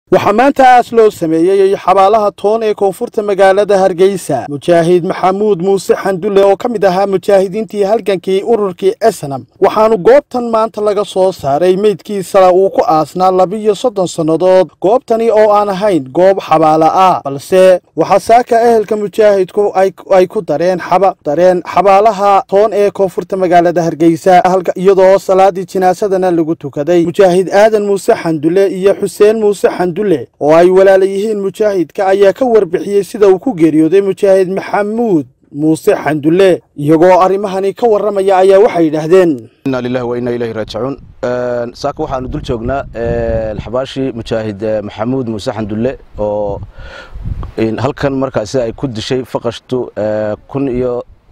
waxaa maanta aas loo sameeyey xabaalaha toon ee koonfurta magaalada hargeysa mujaahid maxamuud muuse xandulle oo ka mid ahaa mujaahidiintii halgankii ururkii esenam waxaanu goobtan maanta laga soo saaray meydkiisala uu ku aasnaa labiyo soddon sannadood goobtani oo aan ahayn goob xabaala ah balse waxaa saaka ehelka mujaahidku ay ku dareen dareen xabaalaha toon ee koonfurta magaalada hargeysa iyadoo salaadii jinaasadana lagu tukaday mujaahid aadan muuse xandulle iyo xuseen muuse xandulle oo ay walaala yihiin mujaahidka ayaa ka warbixiyey sida uu ku geeriyooday mujaahid maxamuud muuse xandulle iyagoo arrimahani ka warramaya ayaa waxay yidhaahdeen inna lillahi wa inna ilayhi raajicuun saaka waxaanu dul joognaa xabaashii mujaahid maxamuud muuse xandulle oo halkan markaasi ay ku dishay faqashtu kun iyo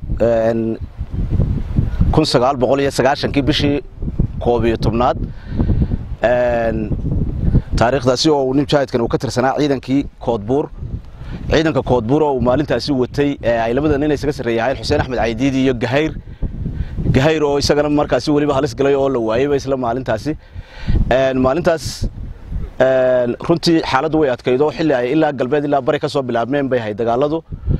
kun sagaal boqol iyo sagaashankii bishii koob iyo tobnaad taariikhdaasi oo uu nin mujaahidkan uu ka tirsanaa ciidankii koodbuur ciidanka koodbuur oo uu maalintaasi watay ay labada nin isaga sarreeyahayeen xuseen axmed caydiidi iyo gahayr gahayr oo isagana markaasi weliba halis galay oo la waayeyba isla maalintaasi maalintaas runtii xaaladdu way adkaydo xilli ay ilaa galbeed ilaa bari ka soo bilaabmeen bay ahayd dagaaladu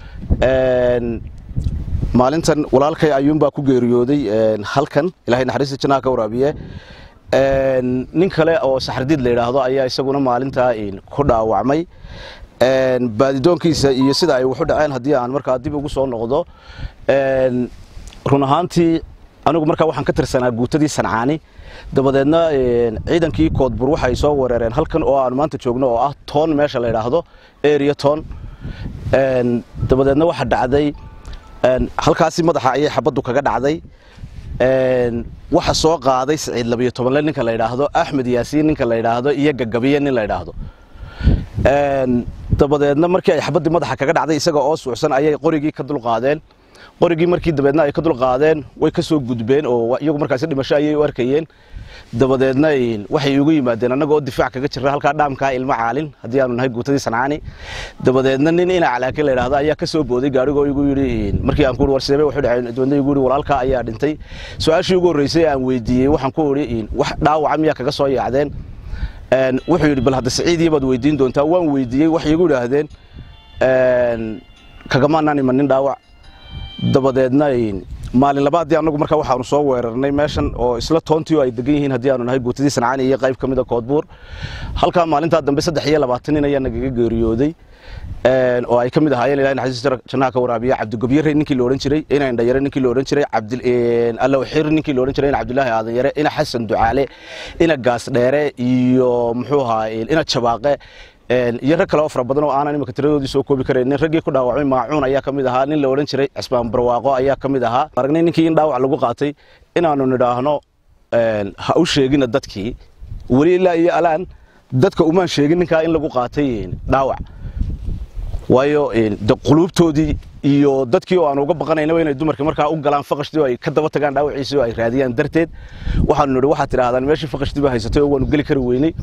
maalintan walaalkay ayuunbaa ku geeriyooday halkan ilaahay naxariista jannaha ka waraabiye nin kale oo saxardiid la yidhaahdo ayaa isaguna maalintaa ku dhaawacmay baadidoonkiisa iyo sida ay waxu dhaceen haddii aan markaa dib ugu soo noqdo run ahaantii anigu markaa waxaan ka tirsanaa guutadii sancaani dabadeedna ciidankii koodbur waxay soo wereereen halkan oo aan maanta joogno oo ah toon meesha la yidhaahdo area toon dabadeedna waxa dhacday halkaasi madaxa ayay xabaddu kaga dhacday waxa soo qaaday siciid labiyo tobanle ninka la yidhaahdo axmed yaasiin ninka la yidhaahdo iyo gagabiye nin la yidhaahdo dabadeedna markii ay xabaddii madaxa kaga dhacday isaga oo suucsan ayay qorigii ka dulqaadeen qorigii markii dabeedna ay ka dulqaadeen way ka soo gudbeen oo iyagu markaasi dhimasho ayay u arkayeen dabadeedna waxay ugu yimaadeen annaga oo difaac kaga jira halkaa dhaamkaa ilmo caalin haddii aanu nahay guutadii sancaani dabadeedna nin ina calaake la yidhahdo ayaa ka soo booday gaarigoo igu yidhi markii aan ku war seebe wuxuu dhacay dabeedna igu yidhi walaalkaa ayaa dhintay su-aashii ugu horreysay aan weydiiyey waxaan ku idhi wax dhaawaca miyaa kaga soo yaacdeen wuxuu yidhi bal hadda siciidiya baad weydiin doontaa waan weydiiyey waxay igu idhaahdeen kagamaanaan imanin dhaawac dabadeedna maalin labaadii annagu markaa waxaanu soo weerarnay meeshan oo isla toontii oo ay degan yihiin haddii aanu nahay guutadii sancaani iyo qayb ka mid a koodbuur halkaa maalintaa dambe saddex iyo labaatan nin ayaa nagaga geeriyooday oo ay ka mid ahaayeen ilahay naxariista jannaha ka waraabiya cabdigobyare ninkii la odhan jiray ina indhayare ninkii la odhan jiray allawxir ninkii la odhan jiray ina cabdilaahi aadan yare ina xasan ducaale ina gaas dheere iyo muxuu ahaa ina jabaaqe iyo rag kale oo fara badan oo aanan imika tiradoodii soo koobi karaynin raggii ku dhaawacmay maacuun ayaa ka mid ahaa nin la odhan jiray cismaan barwaaqo ayaa ka mid ahaa aragnay ninkii in dhaawac lagu qaatay inaanu nidhaahno ha u sheegina dadkii weli ilaa iyo alaan dadka umaan sheegin ninkaa in lagu qaatay dhaawac waayo de quluubtoodii iyo dadkii oo aan uga baqanaynaba inay dumarka markaa u galaan faqashtii oo ay ka daba tagaan dhaawaciisii oo ay raadiyaan darteed waxaanu nidhi waxaad tidhaahdaan meeshii faqashtii baa haysatay oo waanu geli kari weynay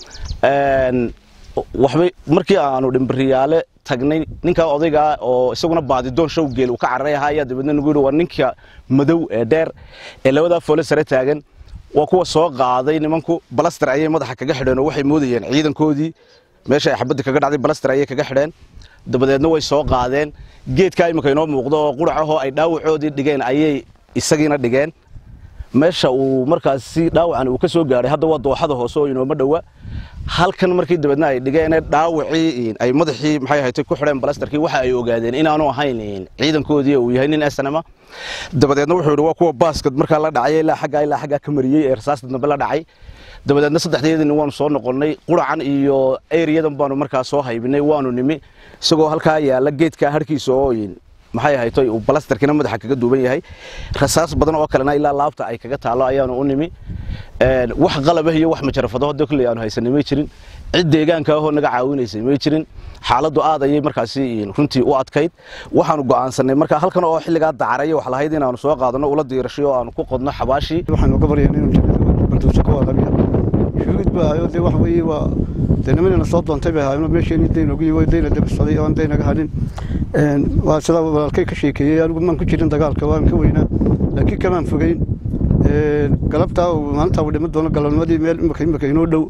waxbay markii aanu dhimbiriyaale tagnay ninkaa odaygaa oo isaguna baadidoon show geel uu ka cararay ahaa ayaa dabeedna nagu yidhi waa ninka madow ee dheer ee labadaa foole sare taagan waa kuwa soo qaaday nimanku balaster ayay madaxa kaga xidheen oo waxay moodayeen ciidankoodii meesha ay xabaddi kaga dhacday balaster ayay kaga xidheen dabadeedna way soo qaadeen geedkaa imika inoo muuqdo oo quracahoo ay dhaawacoodii dhigeen ayay isagiina dhigeen meesha uu markaasi dhaawacan uu ka soo gaadhay hadda waa dooxada hoose oo inooma dhowa halkan markii dabeedna ay dhigeen dhaawacii ay madaxii maxay ahayd ku xidheen balastarkii waxa ay ogaadeen inaanu ahayn ciidankoodii uu yahay nin snma dabadeedna wuxuu yidhi waa kuwa baaskad markaa la dhacay ilaa xaggaa ilaa xaggaa ka mariyey ee rasaasta dambe la dhacay dabadeedna saddexdeedini waanu soo noqonnay quracan iyo eriyadan baanu markaa soo haybinay waanu nimi isagoo halkaa yaalla geedkaa harkiisa oo maxay ahaytoy uu balastarkiina madaxa kaga duuban yahay rasaas badan oo kalena ilaa laabta ay kaga taalo ayaanu u nimi wax qalabah iyo wax majarafado hadda kolley aanu haysanay may jirin cid deegaanka ahoo naga caawinaysay may jirin xaaladdu aad ayay markaasi runtii u adkayd waxaanu go'aansanay markaa halkan oo xilligaa dacaraya wax lahayd inaanu soo qaadano ula diirashay oo aanu ku qodno xabaashii waxaan uga baryayn inuu jannada bantuusa ka wadabiya shuhuud baa ahayo dee waxa weeye waa dee nimanina soo doontay bay ahaayeen meesheeni dayn ugu yiwo dayna dabsaday oo aan daynaga hadhin waa sidaa walaalkay ka sheekeeyey anigu maan ku jirin dagaalka waan ka weynaa laakiin kamaan fogeyn galabtaa maalintaa uu dhima doono galabnimadii meel imika imika inoo dhow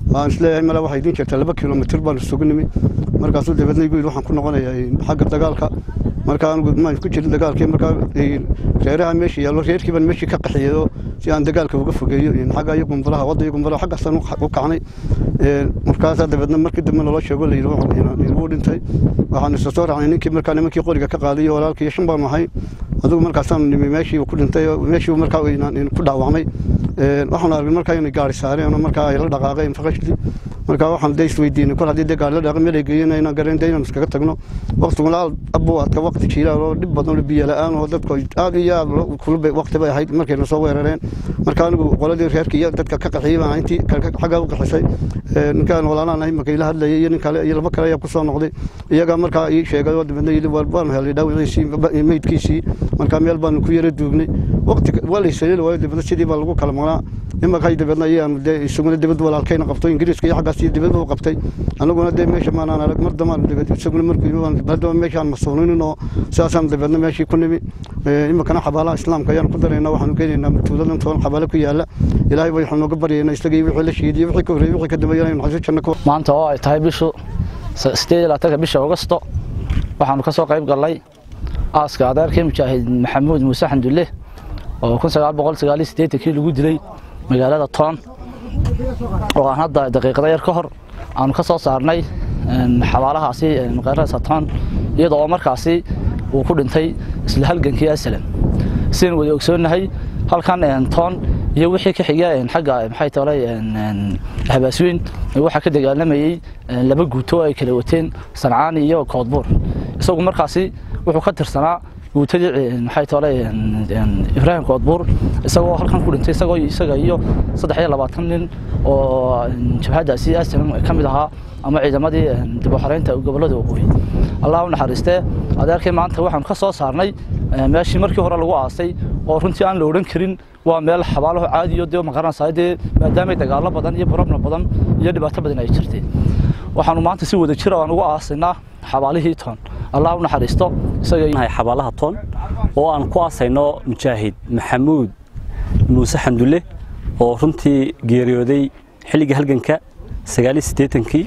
waan isleeyahay male waxay idin jirtaa laba kilomitir baan isugu nimi markaasuu dabeedna igu yidhi waxaan ku noqonayaa xagga dagaalka marka anigu maan ku jirin dagaalkii markaa reeraha meesha yaallo reerkii baan meeshii ka qaxiyeyo si aan dagaalka uga fogeeyo xagga iyo gumbaraha wadda iyo gumbaraha xaggaasaan u kacnay markaasaa dabeedna markii dambe naloo sheego la yidhi wuu dhintay waxaan isa soo raacnay ninkii markaa nimankii qoriga ka qaaday iyo walaalkii iyo shan baanu ahay adigu markaasaan nimi meeshii ku dhintay meeshii markaa ku dhaawacmay waxaan aragnay markaa inay gaari saareen markaa ay la dhaqaaqeen faqashli markaa waxaan de isweydiinay kol haddii de gaari la dhaqay meel ay geeyeen inaan garan de inaan iskaga tagno waqtiguna abu adka waqti jiilaal oo dhib badan oo biyo la-aan oo dadku aad iyo aad kulub waqti bay ahayd markayna soo weerareen marka anigu qoladii reerkii iyo dadka ka qaxiyey baan intii xaggaa u qaxisay ninkaan walaalaan ahay markay la hadlayay iyo nin kale iyo laba kale ayaa kusoo noqday iyagaa markaa ii sheegay oo dabeedna yidhi waanu helay dhaawiciisii meydkiisii markaa meel baanu ku yara duugnay waqti waa laysaleli waayo dabeedna sidii baa lagu kala maqnaa imakay dabeedna ayaanu dee isaguna dibadda walaalkayna qabto ingiriiska iyo xaggaas iyo dibadda u qabtay anaguna dee meesha maanaan arag mar damaan dabeed isaguna markii haddaba meeshaan masuuninin oo sidaasaan dabeedna meeshii ku nimi iminkana xabaalaha islaamka ayaan ku daraynaa waxaanu geynaynaa tuuladan toban xabaale ku yaala ilaahay bay waxaanu nooga baryaynaa isagii wixii la shiidiyo wixii ka horreeyey wixii ka dambeeyana inuu xasuus janno maanta oo ay tahay bishu sideed iyo labaatanka bisha augusto waxaanu ka soo qayb gallay aaska adeerkii mujaahid maxamuud muuse xandulle oo kun sagaal boqol sagaal iyo siddeetankii lagu dilay magaalada toon oo aan hadda daqiiqada yar ka hor aanu ka soo saarnay xabaalahaasi magaalada toon iyada oo markaasi uu ku dhintay isla halgankii asalam sidaynu wada ogsoonnahay halkan toon iyo wixii ka xiga xagga maxay tolay habaasweyn waxaa ka dagaalamayey laba guuto ay kala wateen sancaani iyo koodbuur isagu markaasi wuxuu ka tirsanaa guutadii maxay tolay ibraahim koodbuur isagoo halkan ku dhintay isagoo isaga iyo saddex iyo labaatan nin oo jabhaddaasi asalam ka mid ahaa ama ciidamadii dib u xoreynta gobollada waqooyi allah u naxariistee adeerkii maanta waxaanu ka soo saarnay meeshii markii hore lagu aasay oo runtii aan la odhan karin waa meel xabaalaho caadiyo dee maqaranaysaa dee maadaamay dagaallo badan iyo barobna badan iyo dhibaato badan ay jirtay waxaanu maanta si wada jira aan ugu aasaynaa xabaalihii toon allah u naxariisto isaga xabaalaha toon oo aan ku aasayno mujaahid maxamuud muuse xamdulle oo runtii geeriyooday xilligii halganka sagaaliyo siddeetankii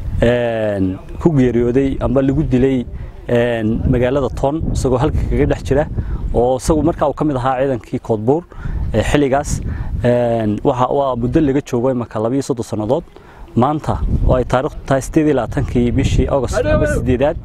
ku geeriyooday amba lagu dilay magaalada toon isagoo halka kaga dhex jira oo isagu markaa uu ka mid ahaa ciidankii koodbuur xilligaas waa muddo laga joogo imaka labayo soddon sannadood maanta oo ay taariikhdu tahay sideed iyo labaatankii bishii august ama sideedaad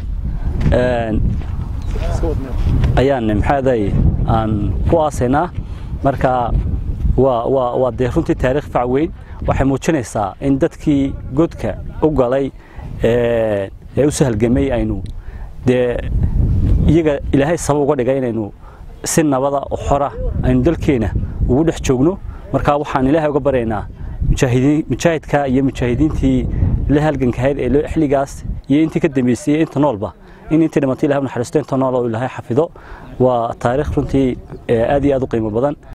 ayaan maxaaday aan ku aasaynaa marka waa waa waa dee runtii taariikh fac weyn waxay muujinaysaa in dadkii godka u galay ee u sahalgamay aynu dee iyaga ilaahay sabab uga dhigay inaynu si nabada oo xora aynu dalkeena ugu dhex joogno marka waxaan ilaahay uga baryaynaa mujaahidka iyo mujaahidiintii la halgankahayd ee xilligaas iyo intii ka dambeysay iyo inta noolba in intii dhimatay ilahay u naxariisto inta nool oo ilaahay xafido waa taariikh runtii aad iyo aad u qiimo badan